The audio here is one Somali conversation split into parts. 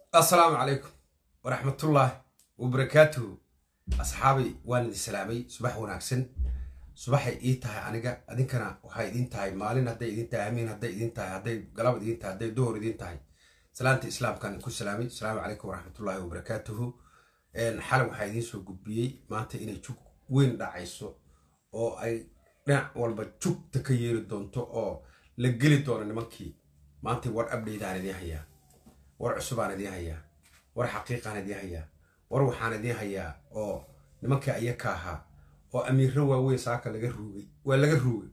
assalaamu calaykum waraxmatullaahi wabarakaatuhu asxaabay waan idin salaamay subax wanaagsan subaxay ii tahay aniga adinkana waxay idin tahay maalin hadday idin tahay hamiin hadday idin tahay hadday galab idin tahay hadday duhur idin tahay salaanta islaamkan ku salaamay asalaamu calaykum waraxmatullaahi wabarakaatuhu xalay waxaa idiin soo gudbiyey maanta inay jug weyn dhacayso oo ay dhinac walba jugta ka yeeri doonto oo la geli doono nimankii maanta war abdhaydaan idiin hayaa war cusubaan idiin hayaa war xaqiiqaan idiin hayaa war waxaan idiin hayaa oo nimankii ayaka ahaa oo amiirro waaweyn saaka laga ruugay waa laga ruugay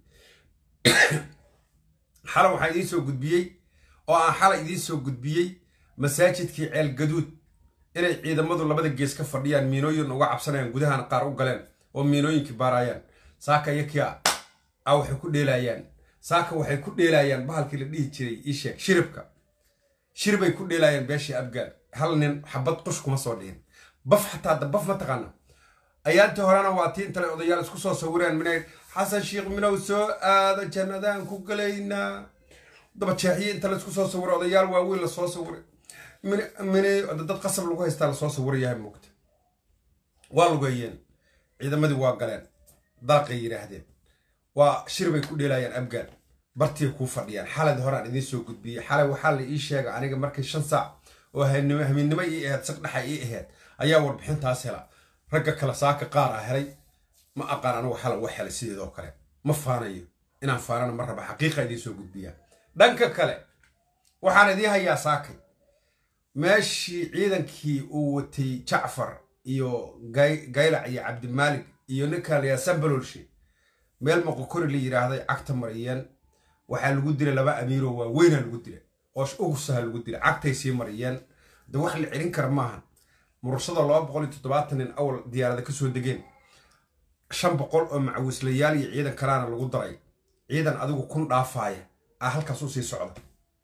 xalay waxaa idiin soo gudbiyey oo aan xalay idiin soo gudbiyey masaajidkii ceel gaduud inay ciidamadu labada gees ka fadhiyaan miinooyin uga cabsanayaan gudahan qaar u galeen oo miinooyinkii baaraayaan saaka iyakii a waxay ku dheelaayaan saaka waxay ku dheelaayaan bahalkii la dhihi jiray ii sheeg shiribka shiribay ku dheelaayaan beeshii abgaal hal nin xabad qush kuma soo dhihin baf xataa da baf ma taqaana ayaantii horena waa tii intale odayaal isku soo sawireen minay xasan sheikh minow soo aada jannadaan ku galaynaa dabajeexiye inta la isku soo sawiro odayaal waaweyn lasoo sawiray minay dad qasab lagu haystaa lasoo sawirayahay muugta waa lugeeyeen ciidamadii waa galeen daaqay yidhaahdeen waa shir bay ku dheelaayaan abgaal bartiay kuu fadhiyaan xalad horaan idiin soo gudbiyey xalay waxaa la ii sheega aniga markii shan saac oo hamiinnimo ii ahayd sagdhaxa ii ahayd ayaa warbixintaas hela ragga kale saaka qaar a helay ma aqaan anigu xala uga helay sideedoo kale ma faanayo inaan faanana ma raba xaqiiqa idiin soo gudbiyaa dhanka kale waxaan idiin hayaa saakay meeshii ciidankii uu watay jacfar iyo gaylac iyo cabdimaalik iyo ninka layaa sambalolshe meel moqokori la yidhaahday cagta mariyeen waxaa lagu dilay laba amiiroo waaweynaa lagu dilay oo ugusaha lagu dilay cagtay sii mariyeen de wax la celin kara maahan murursada laba boqol iyo toddobaatan nin awal diyaarada ka soo degeen shan boqol oo macawislayaal iyo ciidan kalaana lagu daray ciidan adigu kun dhaafaaya ah halkaas u sii socda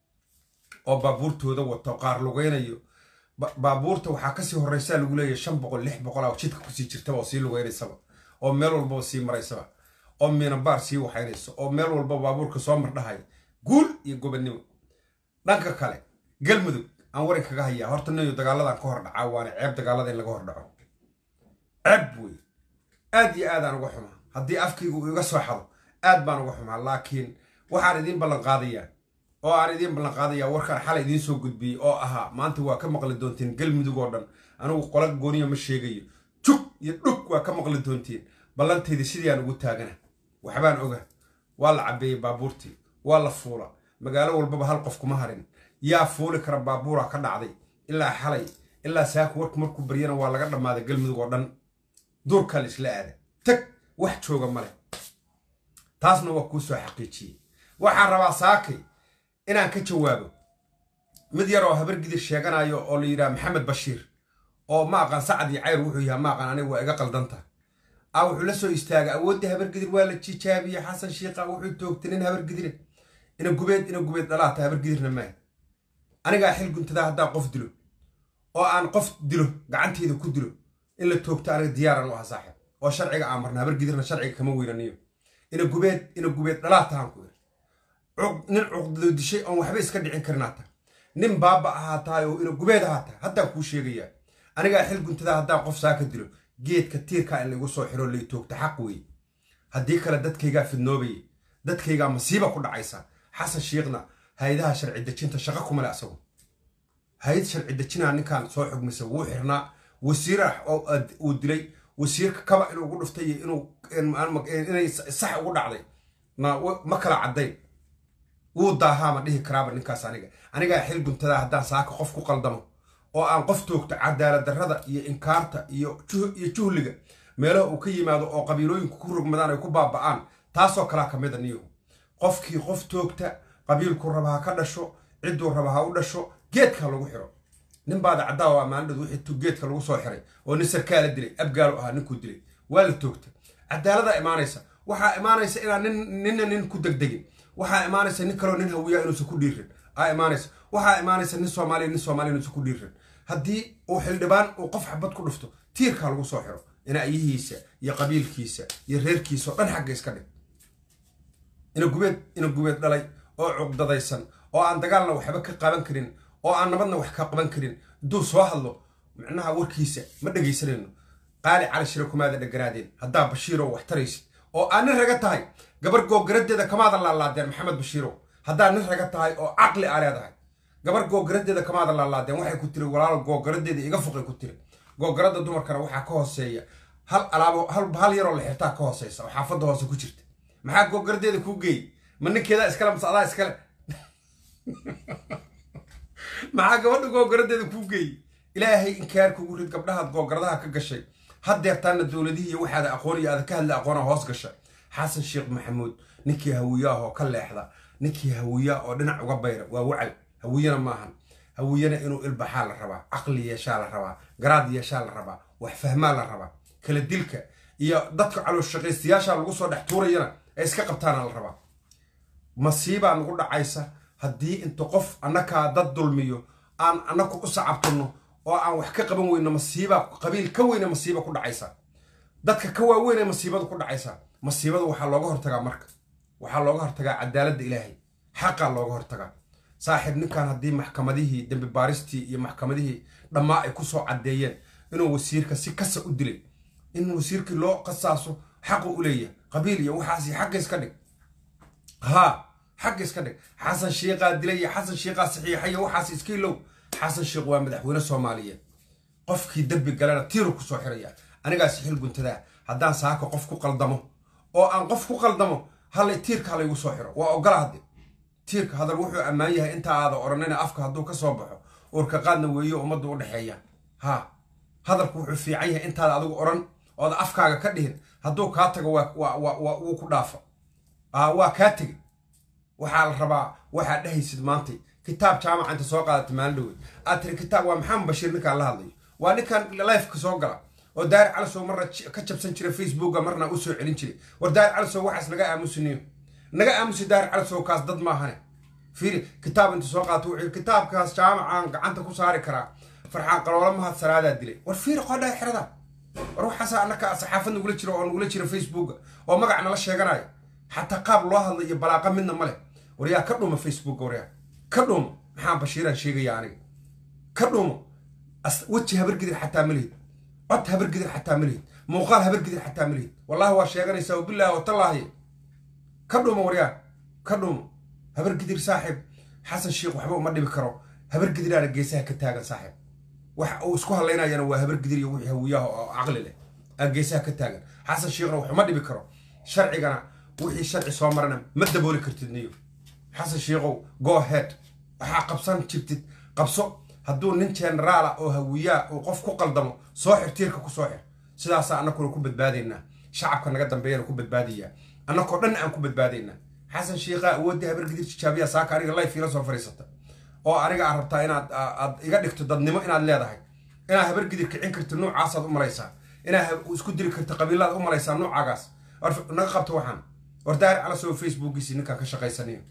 oo baabuurtooda wato qaar lugaynayo baabuurta waxaa kasii horreysaa lagu leeyahy shan boqol lix boqol a jidka kusii jirtaba oo sii lugaynaysaba oo meel walbaba sii maraysaba oo miinabaar sii waxaynayso oo meel walba baabuurka soo mardhahay guul iyo gobannimo dhanka kale galmudug aan warin kaga hayaa horta nayo dagaaladan ka hor dhacaa waana ceeb dagaalada in laga hor dhaco ceeb wey aad iyo aadaan uga xumaa haddii afkaygu iga soo xado aad baan uga xumaa laakiin waxaan idiin ballan qaadayaa oo aan idiin ballan qaadayaa warkaan xalay idiin soo gudbiyey oo ahaa maanta waa ka maqli doontiin galmudug oo dhan anigu qola gooniya ma sheegayo jug iyo dhug waa ka maqli doontiin ballanteydii sidiiaan ugu taagana waxbaan oga waa la cabbeeyey baabuurtii waa la fuula magaalo walbaba hal qof kuma harin yaa fuuli kara baabuura ka dhacday ilaa xalay ilaa saaka warku markuu baryana waa laga dhammaaday galmudug oo dhan duurkaa la isla aada tag wax jooga male taasna waa kuu soo xaqiijiyey waxaan rabaa saakay inaan ka jawaabo mid yar oo habar gidir sheeganayo oo la yidhaha maxamed bashiir oo ma aqaan sacad iyo cayr wuxuu yahay ma aqaan aniga waa iga qaldanta a wuxuu la soo istaagay awooddii habargidir waa la jijaabiye xasan shiikha wuxuu toogtay nin habargidire ina gubeed ina gubeed dhalaata habargidirna maaha anigaa xil guntadaa haddaan qof dilo oo aan qof dilo gacanteyda ku dilo in la toogto aniga diyaaran u aha saaxib oo sharciga aan marna habargidirna sharciga kama weynaniyo ina gubeed ina gubeed dhalaatahaan ku ir nin cuqdado dishay oon waxba iska dhicin karin haata nin baaba ahaataay oo ina gubeed ahaata haddaan kuu sheegayaa anigaa xil guntadaa haddaan qof saaka dilo geedka tiirkaa in laigu soo xiro lay toogta xaq weeye haddii kale dadkaygaa fidnoobaya dadkaygaa masiiba ku dhacaysa xasan shiikhna hay-adaha sharci dejinta shaqo kumale asagu hay-ad sharci dejinaa ninkan soo xugmisa wuu xirnaa wasiir uu dilay wasiirka kaba inuu ugu dhuftay iyo inay sax ugu dhacday ma kala caddayn wuu daahaama dhihi karaaba ninkaas aniga anigaa xil guntadaa haddaan saaka qof ku qaldamo oo aan qof toogto cadaalad darrada iyo inkaarta iyo juhliga meelaha uu ka yimaado oo qabiilooyinku ku rogmadaan ay ku baaba'aan taasoo kalaa ka mida niyahu qofkii qof toogta qabiilku raba ha ka dhasho cidduu raba ha u dhasho geedka lagu xiro nin baada caddaa ammaanadhood wixii geedka lagu soo xiray oo nin sarkaala dilay abgaalu ahaa ninkuu dilay waa la toogta cadaaladaa imaanaysa waxaa imaanaysa inaan ninna nin ku degdegin waxaa imaanaysa nin kaloo nin hawiyaa inuusan ku dhiirin aa imaanaysa waxaa imaanaysa nin soomaaliya nin soomaaliya inuusan ku dhiirin haddii uu xildhibaan uu qof xabad ku dhufto tiirkaa lagu soo xiro inaayihiisa iyo qabiilkiisa iyo reerkiisa oo dhan xagga iska dhig ina gubeed ina gubeed dhalay oo cuqdadaysan oo aan dagaalna waxba ka qaban karin oo aan nabadna wax ka qaban karin hadduu soo hadlo micnaha warkiisa ma dhegaysanayno qaali cali shire kumaada dheganaadeen haddaa bashiirow wax taraysid oo aa nin raga tahay gabar googaradeeda kamaada laalaadeen maxamed bashiirow haddaa nin raga tahay oo caqli aa leedahay gabar googaradeeda kamaada laalaadeen waxay ku tiri walaalo googaradeeda iga fuqay ku tiri googarada dumarkana waxaa ka hooseeya hal alaabo hal yaroo la xirtaa ka hooseysa oo xaafadda hoose ku jirta maxaa googaradeeda kuu geeyey ma ninkeeda iskale mase adaa iskale maxaa gabadha googaradeeda kuu geeyey ilaahay inkaar kugu rid gabdhahaad googaradaha ka gashay haddeertaana dowladihii iyo waxaada aqoon iyo aada ka hadla aqoona hoos gasha xasan sheekh maxamuud ninkii hawiyaah oo ka leexda ninkii hawiya oo dhinac uga bayra waa wacal hawiyana maahan hawiyana inuu ilbaxaa la rabaa caqli yeeshaa la rabaa garaad yeeshaa la rabaa wax fahmaa la rabaa kala dilka iyo dadka calooshaqaystayaasha lagu soo dhex tuurayana ay iska qabtaana la rabaa masiibaa nagu dhacaysa haddii inta qof annakaa dad dulmiyo aan annaku u sacabtano oo aan wax ka qaban weyno masiiba qabiil ka weyne masiiba ku dhacaysa dadka ka waaweynee masiibadu ku dhacaysa masiibada waxaa looga hortagaa marka waxaa looga hortagaa cadaaladda ilaahay xaqaa looga hortagaa saaxiib ninkan haddii maxkamadihii dembi baaristii iyo maxkamadihii dhammaa ay ku soo caddeeyeen inuu wasiirka si kasa u dilay in wasiirkii loo qasaaso xaqu u leeyahay qabiil iyo waxaasi xagga iska dhig haa xagga iska dhig xasan shiiqaa dilay iyo xasan shiiqaa saxiixa iyo waxaas iska ilow xasan sheekh waa madaxweyne soomaaliyeed qofkii dembi galena tiiru kusoo xiraya anigaas xil guntadaa haddaan saaka qof ku qaldamo oo aan qof ku qaldamo hallay tiirka halaygu soo xiro waa ogola hadde tiirka hadal wuxuu ammaan yahay inta aada odhanina afka hadduu ka soo baxo uurka qaadna weeyo ummadda u dhexeeya haa hadalku wuxuu fiican yahay intaada adigu odhan ooda afkaaga ka dhihin hadduu kaa tago wuu ku dhaafa waa kaa tegey waxaa la rabaa waxaad dhehaysid maantay kitaab jaamaca inta soo qaadata maalin dhowey aad tiri kitaab waa maxamed bashiir ninkaan la hadlayo waa ninkan lifeka soo gala oo daari calisow marna ka jabsan jira facebooka marna u soo celin jiray war daari calisow waxaas naga aamusiniyo naga aamusi daari calisow kaas dad maahane fiiri kitaab inta soo qaata wuxuu kitaabkaas jaamacaan gacanta ku saari karaa farxaan qaloola mahad salaadaa dilay war fiiri qodhaa xerada war waxaasa annaka saxaafad nagula jiro oo nagula jira facebooka oo magac nala sheeganayo xataa qaab loo hadla iyo balaaqa midna ma leh war yaa ka dhuma facebooka waryaa ka dhumo maxaa bashiiraan sheegaya aniga ka dhumo weji habargidir xataa ma lihid cod habargidir xataa ma lihid muuqaal habargidir xataa ma lihid wallahi waa sheeganaysaa wabilaahi watallaahi ka dhumo waryaa ka dhumo habargidir saaxiib xasan sheekh waxba uma dhibi karo habargidiraana geesaha ka taagan saaxiib wax uu isku hadlaynayana waa habargidir iyo wixii hawiyaha oo caqli leh aa geesaha ka taagan xasan sheekhna wax uma dhibi karo sharcigana wixii sharci soo marana ma dabooli kartid niyo xasan sheekhow go head waxaa qabsan jirtid qabso hadduu nin generaala oo hawiyaa uu qof ku qaldamo soo xir tiirka ku soo xir sidaasaa annakuna ku badbaadaynaa shacabka naga dambeeyana ku badbaadayaa annakoo dhan aan ku badbaadaynaa xasan sheikhaa awoodda habargidir tijaabiya saaka aniga life ila soo fadhiisata oo aniga aad rabtaa inaad aad iga dhigto dadnimo inaad leedahay inaad habargidir kicin karto nuucaasaad u malaysaa inaad isku diri karto qabiilaad u malaysaa nuucaagaas naga qabto waxaan war daari calasoo facebookiisi ninkaan ka shaqaysanayo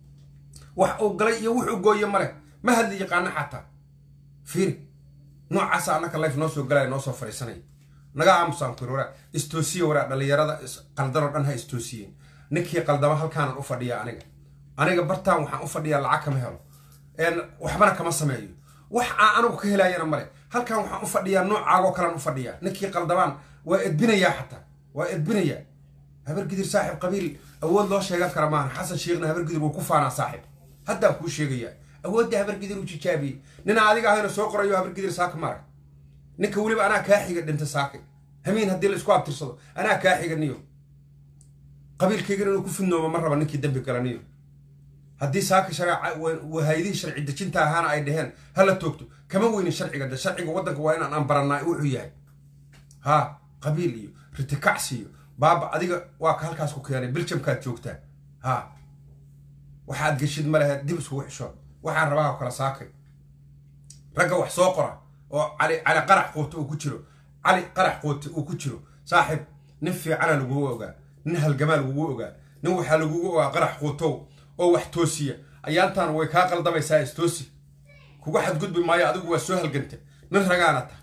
wax uu galay iyo wuxuu gooye male ma hadli yaqaana xataa fiiri noocaasa annaka life noo soo galaya noo soo fadhiisanaya naga aamusaan kuri waraa istoosiye waraa dhallinyarada qaldanoo dhan ha istoosiyeen ninkii qaldama halkaanan u fadhiya aniga aniga bartaan waxaan u fadhiyaa lacag kama helo waxbana kama sameeyo wax aan anigu ka helaayana male halkan waxaan u fadhiyaa noocaagoo kalean u fadhiyaa ninkii qaldamaan waa edbinayaa xataa waa edbinayaa habargidir saaxiib qabiil awood loo sheegan kara maahan xasan sheekhna habargidir wuu ku faanaa saaxiib haddaan kuu sheegayaa awoodda habargidir u jijaabiyey nina adiga ahayna soo qorayo habargidir saaka marag ninka weliba anaa kaa xiga dhinta saakay hamiin haddii la isku abtirsado anaa kaa xiga niyo qabiilkaygana inuu ku fidnooma ma raba ninkii dembi gala niyo haddii saaka shareecawahayadihii sharci dejinta ahaana ay dhaheen hala toogto kama weynin sharciga de sharciga waddanka waa inaan aan barannaa wuxuu yahay haa qabiil iyo ritikacsi iyo baaba adiga waa ka halkaas ku keenay biljamkaad joogtaa haa waxaad geshid ma laheed dib iskugu xishood waxaan rabaa oo kala saakay ragga wax soo qora oo cali cali qarax quute uu ku jiro cali qarax quute uu ku jiro saaxiib nin fiicana lagugu ogaa nin halgamaa lagugu ogaa nin waxaa lagugu ogaa qarax quutow oo wax toosiya ayaantaan way kaa qaldamaysaa istoosi kugu xadgudbi maayo adigu waa soo halganta nin ragaana ta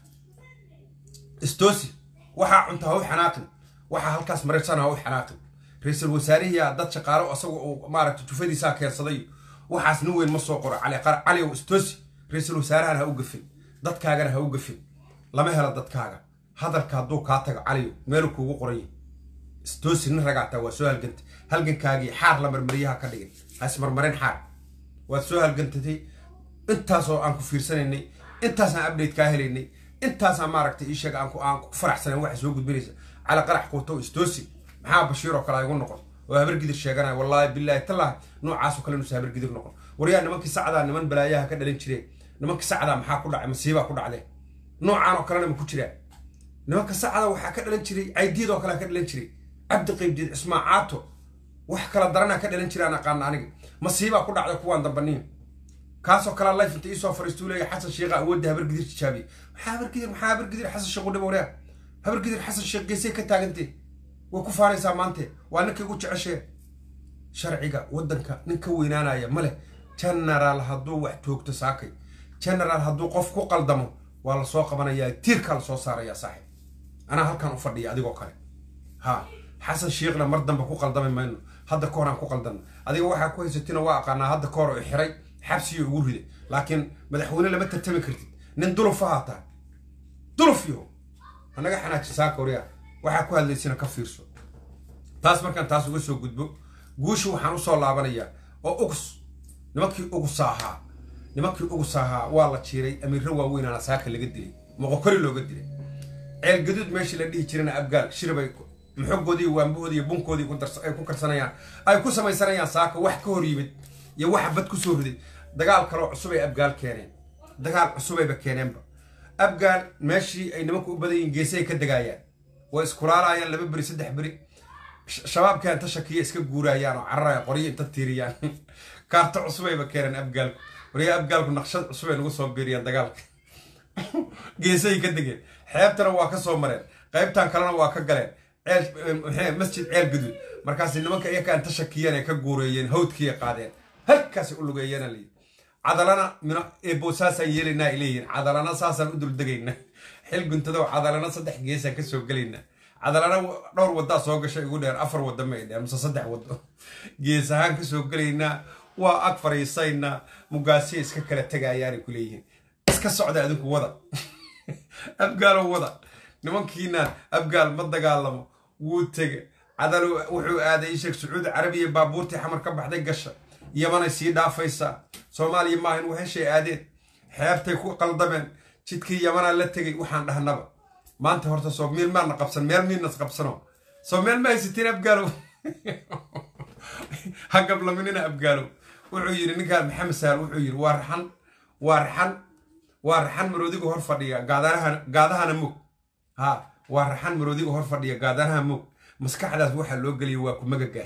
istoosi waxaa cunta ha u xanaaqin waxaa halkaas maraysan ha u xanaaqin ra-iisul wasaarihiyaa dad shaqaalo asaga uu maaragta jufadiisaa keensaday waxaas nin weyn ma soo qoro cali cali ow istoosi ra-iisul wasaarahana ha u gafin dadkaagana ha u gafin lama helo dadkaaga hadalka hadduu kaa tago caliyo meelu kuugu qoranya istoosi nin ragaataa waa soo halgantay halgankaagii xaar la marmaryaha ka dhigin ha ismarmarin xaar waad soo halgantatay intaasoo aan ku fiirsanaynay intaasaan update kaa helaynay intaasaan maaragtay ii sheega aan ku faraxsanayn waxa soo gudbinaysa cala qarax quuto istoosi maxaa bashiir oo kale igu noqon oo habargidir sheeganaya wallaahi bilaahi tallaahi noocaasoo kale inuusa habargidir noqon waryaa nimankii sacdaa niman balaayaha ka dhalin jireen nimankii sacdaa maxaa ku dhacay masiibaa ku dhacdee noocaan oo kalena ma ku jiraan nimanka sacda waxaa ka dhalan jiray caydiid oo kalea ka dhalan jiray cabdi qaybdiid cismaacaato wax kala daranaa ka dhalan jiraan aqaana aniga masiibaa ku dhacda kuwaan dambaniin kaasoo kalea life inta iisoo fariistuu leeya xasan sheekha awoodda habargidir tijaabiye maxaa habargidir maxaa habargidir xasan sheekh u dhib waryaa habargidir xasan sheekh geesay ka taagantee way ku faanaysaa maante waa ninkay ugu jeceshee sharciga waddanka nin ka weynaanaya ma leh genaraal hadduu wax toogto saakay genaraal hadduu qof ku qaldamo waa la soo qabanayaa tiirkaa la soo saarayaa saaxib anaa halkaan u fadhiya adigoo kale ha xasan sheekhna mar dambe ku qaldami mayno hadda ka hor aan ku qaldanno adiga waxaa ku haysatina waa aqaanaa hadda ka hor oo xiray xabsiyo ugu riday laakiin madaxweyne lama tartami kartid nin duluf ha haataa duluf yo anaga xanaajin saaka waryaa waxaa ku hadlaysina ka fiirso taas markaan taas uga soo gudbo guusha waxaan usoo laabanayaa oo ugus nimankii ugusa ahaa nimankii ugusa ahaa waa la jiiray amiirro waaweynaana saaka laga dilay moqokori looga dilay ceel gaduud meeshii la dhihi jirana abgaal shiribay maxogoodii waambahoodii iyo bunkoodii ay ku karsanayaan ay ku samaysanayaan saaka wax ka hor yimid iyo waxa bad ku soo riday dagaal kaloo cusubay abgaal keeneen dagaal cusubayba keeneenba abgaal meeshii ay nimanku u badan yihiin geesay ka degaayaan way iskulaalaayaan laba beri saddex beri shabaabkaa inta shakiya iska guuraayaan oo cararaya qoryo inta tiiriyaan kaarto cusubayba keeneen abgaalku waryaa abgaalku naqshad cusubay nagu soo biiriyaan dagaalka geesay ka degeen xeebtana waa ka soo mareen qaybtan kalena waa ka galeen ceel masjid ceel guduud markaas nimanka iyakaa inta shakiyeen ay ka guureeyeen hawdkiiay qaadeen halkaasay u lugeeyeen layidhi cadalana mino eebo saasaan yeelaynaa ay leeyihiin cadalana saasaan u duldegaynaa xil guntadow cadalana saddex geesaan kasoo gelaynaa cadalana dhowr waddaa soo gashay ugu dheer afar wadda ma ay dheen mise saddex waddo gees ahaan kasoo gelaynaa waa ag fariisaynaa mugaasiya iska kala tegayaanay ku leeyihiin iska socda adinku wada abgaalo wada nimankiinaan abgaal ma dagaalamo wuu tege cadal wuxuu aaday sheekh sacuudi carabiya baabuurtii xamar ka baxday gasha yamanay sii dhaafaysaa soomaaliya maahan waheshay aadeen xeebtay ku qaldameen jidkii yamanaa la tegay waxaan dhahnaba maanta horta soo meel maana qabsan meel miinas qabsano soo meel ma haysatiin abgaalow ha gablaminina abgaalow wuxuu yidhi ninkaan maxamed saal wuxuu yidhi waa raxan waa raxan waa raxan maroodiga hor fadhiya gaadahana mog ha waa raxan maroodiga hor fadhiya gaadanaha mog maskaxdaas waxaa loo geliya waa ku magagaas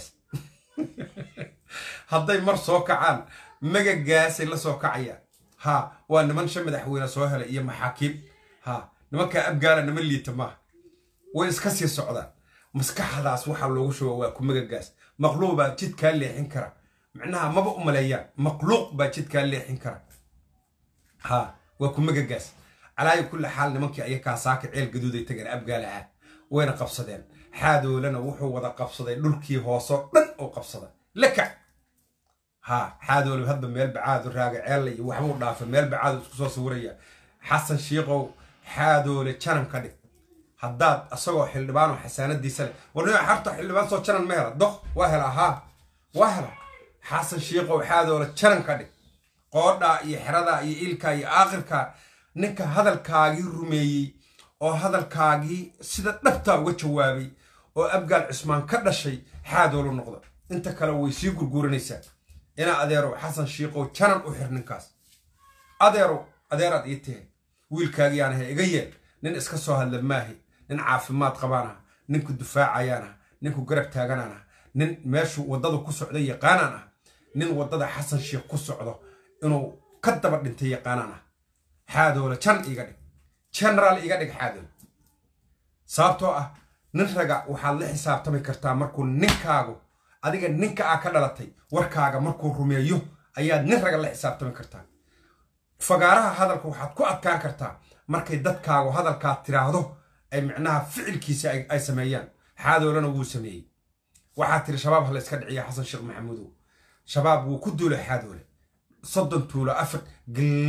hadday mar soo kacaan magagaasay la soo kacayaan ha waa niman shan madaxweyne soo helay iyo maxaakiim ha nimankaa abgaala nima liita maaha way iska sii socdaan maskaxdaas waxaa loogu shuba waa ku magagaas maqluuq baa jidkaa leexin kara macnaha maba u maleeyaan maqluuq baa jidkaa leexin kara ha waa ku magagaas calaayi kulli xaal nimankii ayakaa saaka ceel gaduuday tageen abgaalaha wayna qabsadeen xaadoolana wuxuu wada qabsaday dhulkii hoosoo dhan oo qabsada lakac ha xaadoole hadba meel bacaadu raaga ceella iyo waxbuu dhaafay meel bacaadu isku soo sawiraya xasan shiikow xaadoole janan ka dhig haddaad asagoo xildhibaanoo xasaanadiisa leh warnima xarta xildhibaan soo janan ma hela doq waa hela haa waa hela xasan shiikow xaadoole janan ka dhig qoodhaa iyo xeradaa iyo ilkaa iyo aakhirkaa ninka hadalkaagii rumeeyey oo hadalkaagii sida dhabtaa uga jawaabay oo abgaal cismaan ka dhashay xaadoolu noqda inta kale way sii gurguuranaysaa inaa adeerow xasan shiikow janan u xir ninkaas adeerow adeeraad ii tahay wiilkaagiyaan ahay iga yeel nin iska soo hadla maahi nin caafimaad qabaan ah ninku dufaacayaan ah ninku garab taaganaan ah nin meeshuu waddadu ku socda yaqaanaan ah nin waddada xasan shiikh ku socdo inuu ka daba dhintay yaqaanaan ah xaadoole jan iga dhig genaraal iga dhig xaadoole sababtoo ah nin raga waxaad la xisaabtami kartaa markuu ninkaagu adiga ninka aa ka dhalatay warkaaga markuu rumeeyo ayaad nin raga la xisaabtami kartaa fagaaraha hadalka waxaad ku adkaan kartaa markay dadkaagu hadalkaad tiraahdo ay micnaha ficilkiisa ay sameeyaan xaadoolena wuu sameeyey waxaad tiri shabaab ha la iska dhiciya xasan sheekh maxamuudow shabaab wuu ku duulay xaadoole soddon tuulo afar gilmah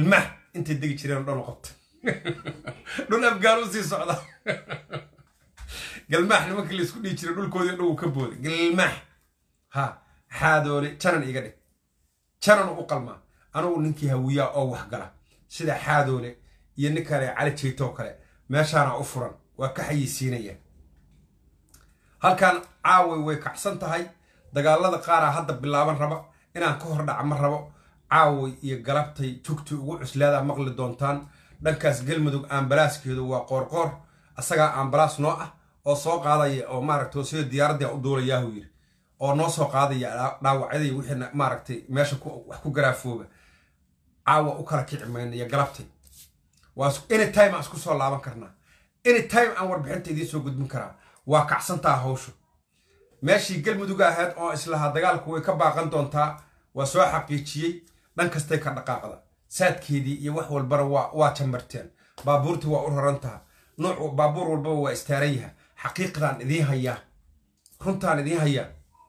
intay degi jireen oo dhan u qabta dhul afgaan u sii socda galmaax nimankii la isku dhihi jiray dhulkoodii dhan uu ka booday galmaax ha xaadoole janan iga dhig janan u qalmaa anugu ninkii hawiyaa oo waxgala sida xaadoole iyo nin kale cali jeytoo kale meeshaana u furan waa ka xayisiinaya halkan caaway way kacsan tahay dagaalada qaaraa hadda bilaaban raba inaan ka hor dhaca ma rabo caaway iyo galabtay tugti ugu cuslaadaa maqli doontaan dhankaas galmudug ambalaaskeedu waa qoorqoor asagaa ambalaas noo ah oo soo qaadaya oo maaragta sida diyaaradda u duulayaahu yiri oo noo soo qaadaya dhaawacyadii wixii maaragtay meesha wax ku garaafooba caawa u kala kici mayna iyo galabtay waa any time aan isku soo laaban karnaa any time aan warbixinta idiin soo gudbin karaa waa kacsantaa hawshu meeshii galmudug ahayd oo islahaa dagaalku way ka baaqan doontaa waa soo xaqiijiyey dhan kastay ka dhaqaaqda saadkeedii iyo wax walbana waa jambarteen baabuurtii waa u rarantaha nuuc baabuur walbaba waa istaaran yaha xaqiiqdaan idiin hayaa runtaan idiin hayaa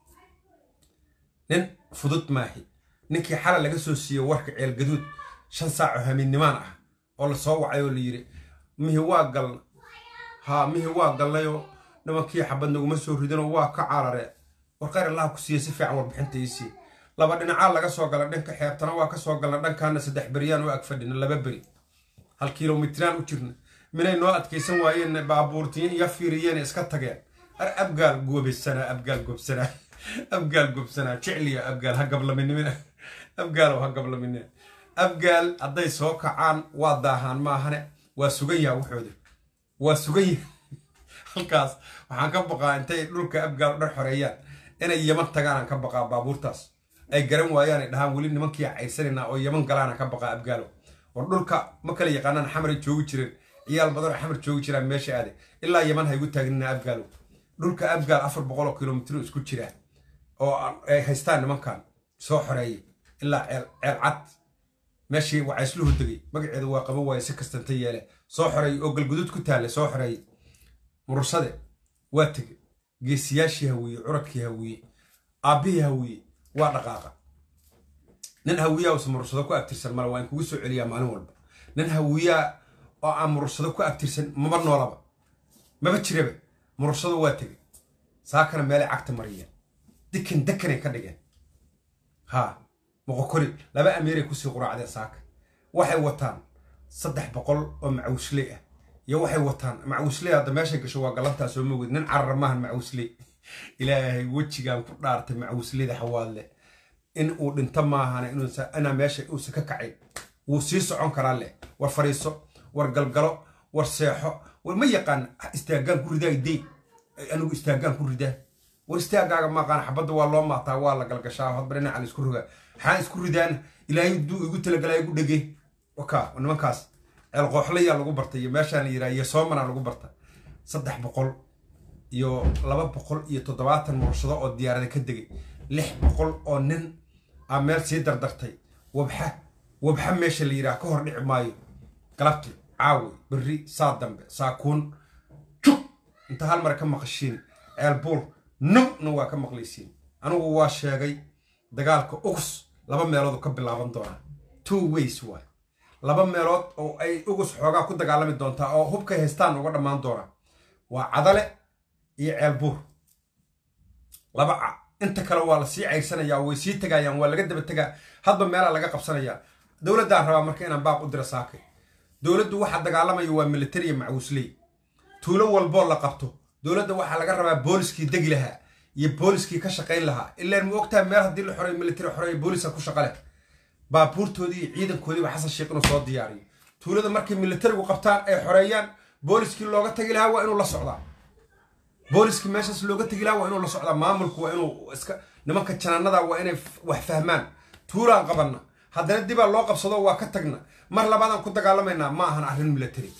nin fudud maahi ninkii xalay laga soo siiyey warka ceelgaduud shan saaco hamiinnimaan ah oo la soo wacay oo la yidhi mihi waa galna haa mihi waa galnayoo nimankii xabad naguma soo ridinoo waa ka carare warqayr allaha ku siiya si fiican warbixinta iisii laba dhinacaa laga soo gala dhanka xeebtana waa ka soo galna dhankaana saddex beryaan u ag fadhina laba beri hal kilomitraan u jirna minay noo adkaysan waayeen baabuurtiin iyo fiiriyeen iska tageen ar abgaal goobaysanaa abgaal gobsanaa abgaal gobsanaa jecliya abgaal ha gablaminimina abgaal ha gablaminina abgaal hadday soo kacaan waa daahaan maahane waa sugan yaha waxooda waa sugan yaha halkaas waxaan ka baqaa intay dhulka abgaal dhan xoreeyaan inay yaman tagaanaan ka baqaa baabuurtaas ay garan waayaan ay dhahaan weli nimankii cayrsanayna oo yaman galaana ka baqaa abgaalo war dhulka ma kala yaqaanaan xamaray joogi jireen ciyaal badan oo xamar joogi jiraan meesha aade ilaa yaman ha igu taagnina abgaalo dhulka abgaal afar boqol oo kilomitr isku jira oo ay haystaan nimankan soo xoreeyay ilaa ceel cad meeshii wacaysluhu degay magaceeda waa qaban waaye si kastanta yeele soo xoreeyay oo galguduud ku taale soo xoreeyay murursade waa tegey geesiyaashii hawiye curadkii hawiye aabbihii hawiye waa dhaqaaqa nin hawiyaa usa murursado ku abtirsan male waa in kugu soo celiyaa maalin walba nin hawiyaa oo aan murursado ku abtirsan maba noolaba maba jiraba murursado waa tegey saakana meelay cagta mariyeen dikan dekanay ka dhigeen haa moqokori laba amiiray kusii quraacdeen saaka waxay wataan saddex boqol oo macawusley ah iyo waxay wataan macawusley hadda meeshay gasho waa galantaa soo mawed nin carar maahan macawusley ilaahay wejigaan ku dhaartay macawusleyda xawaadle in uu dhinto maahan inaa meesha uusa ka kacayn wuu sii socon karaa leh war fariiso war galgalo war seexo war ma yaqaan istaagaan ku ridaa idey anigu istaagaan ku ridaa war istaagaaga maaqaan xabadda waa loo maataa waa la galgashaa hadba dhinaca la isku rogaa maxaa isku ridaan ilaahay duu igu talagalaa igu dhege waka nimankaas ceel qooxlayaa lagu bartay iyo meeshaan la yidhaha iyo soomanaa lagu barta saddex boqol iyo laba boqol iyo toddobaatan murushado oo diyaarada ka degay lix boqol oo nin aa meel sii dardartay wabxa wabxa meesha la yidhaha ka hor dhici maayo galabti caawi berri saa dambe saakuun jug inta hal mar ka maqashiin ceel buur nowna waa ka maqlaysiin anigu waa sheegay dagaalka ugus laba meelood ka bilaaban doonaa two ways waay laba meelood oo ay ugus xoogaa ku dagaalami doontaa oo hubkay haystaan uga dhammaan doonaa waa cadale iyo ceel buur laba inta kale waa la sii cayrsanayaa way sii tegayaan waa laga daba tegaa hadba meelaa laga qabsanayaa dowladdaan rabaa marka inaan baaq u dira saakay dowladdu waxa dagaalamaya waa militariya macawusley tuulo walboo la qabto dowladda waxaa laga rabaa booliskii degi lahaa iyo booliskii ka shaqayn lahaa ilaan ma ogtahay meel haddii la xoreeyo militari xoreeyo booliska ku shaqa leh baabuurtoodii iyo ciidankoodiiba xasan sheekh inuu soo diyaariyo tuulada markay militarigu qabtaan ay xoreeyaan booliskii looga tagi lahaa waa inuu la socdaa booliskii meeshaas looga tegi lahaa waa inuu la socdaa maamulku waa inuu iska nimanka janaanada waa inay wax fahmaan tuulaan qabanna haddana dibaa loo qabsado waa ka tagna mar labaadaan ku dagaalamaynaa ma ahan arrin militari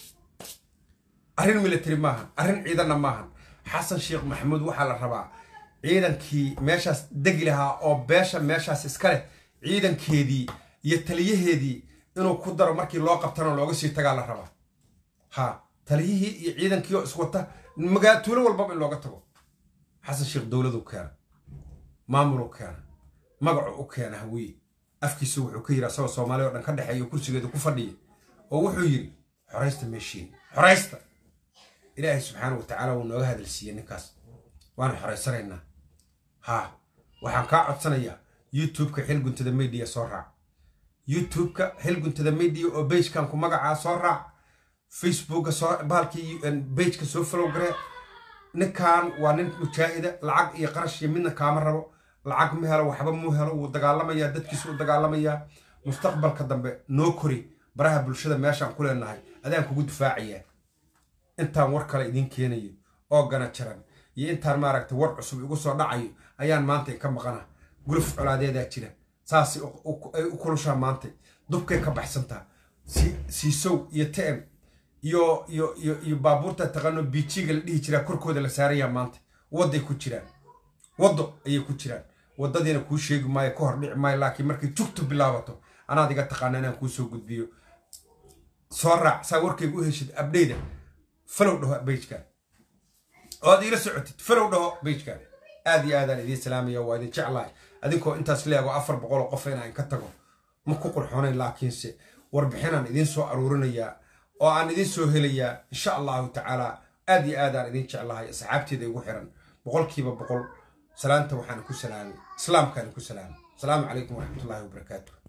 arrin militari maahan arrin ciidanna maahan xasan sheekh maxamuud waxaa la rabaa ciidankii meeshaas degi lahaa oo beesha meeshaas iska leh ciidankeedii iyo taliyaheedii inuu ku daro markii loo qabtana looga sii tagaa la rabaa ha taliyihii iyo ciidankii oo iswata magaa tuulo walbaba in looga tago xasan sheekh dowladuu keena maamuluu keena magacu u keena hawiye afkiisu wuxuu ka yidhi asagoo soomaaliya o dhan ka dhexeeyo kursigeedu ku fadhiya oo wuxuu yidhi xoraysta meeshiin xoraysta ilaahay subxaana wa tacaala wuu nooga hadalsiiyey ninkaas waana xoraysanaynaa haa waxaan kaa codsanayaa youtubeka xilguntada media soo raac youtubeka xilguntada media oo bejkan ku magacaa soo raac facebooka soo bahalkii bejka soo follow garee ninkan waa nin mujaahida lacag iyo qarash iyo midna kaama rabo lacag ma helo waxba mu helo wuu dagaalamayaa dadkiisu u dagaalamayaa mustaqbalka dambe noo kori baraha bulshada meeshaan ku leenahay adaan kugu difaacayaa intaan war kale idiin keenayo oo gana jaran iyo intaan maaragtay war cusub igu soo dhacayo ayaan maanta ka maqana guluf colaadeedaa jira saas ay u kulushaa maanta dubkay ka baxsantaa siisow iyo tm iyo iyo iyo iyo baabuurta taqaano biijiga la dhihi jiraa korkooda la saarayaa maanta wadday ku jiraan waddo ayay ku jiraan waddadiina kuu sheegi maayo ka hor dhici maayo laakiin markay jugtu bilaabato anaad iga taqaana inaan kuu soo gudbiyo soo raac saa warkayga u heshid abdheyda falow dhaho bejkan oo aad iila socotid falow dhaho bejkan aad iyo aadaan idiin salaamaya waa idin jeclahay adinkoo intaas leego afar boqol oo qof inaan ka tago ma ku qurxoonayn laakiinse warbixinaan idiin soo aruurinayaa oo aan idiin soo helayaa insha allahu tacaala aad iyo aadaan idiin jeclahay asxaabteeda igu xiran boqolkiiba boqol salaanta waxaan ku salaamay islaamkaan ku salaamay asalaamu calaykum waraxmatullahi wabarakaatu